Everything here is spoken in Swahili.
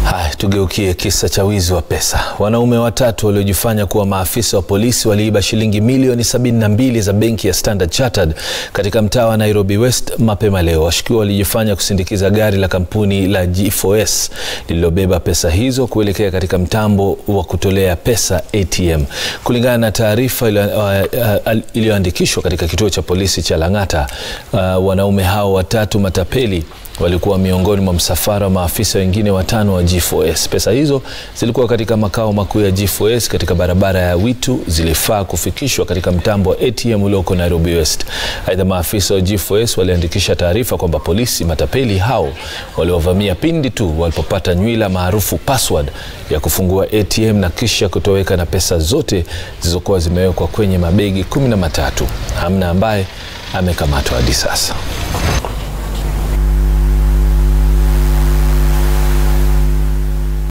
Haya, tugeukie kisa cha wizi wa pesa. Wanaume watatu waliojifanya kuwa maafisa wa polisi waliiba shilingi milioni 72 za benki ya Standard Chartered katika mtaa wa Nairobi West mapema leo. Washukiwa walijifanya kusindikiza gari la kampuni la G4S lililobeba pesa hizo kuelekea katika mtambo wa kutolea pesa ATM. Kulingana na taarifa iliyoandikishwa katika kituo cha polisi cha Lang'ata, uh, wanaume hao watatu matapeli walikuwa miongoni mwa msafara wa maafisa wengine watano wa G4S. Pesa hizo zilikuwa katika makao makuu ya G4S katika barabara ya Witu, zilifaa kufikishwa katika mtambo wa ATM ulioko Nairobi West. Aidha, maafisa wa G4S waliandikisha taarifa kwamba polisi matapeli hao waliovamia pindi tu walipopata nywila maarufu password ya kufungua ATM na kisha kutoweka na pesa zote zilizokuwa zimewekwa kwenye mabegi kumi na matatu. Hamna ambaye amekamatwa hadi sasa.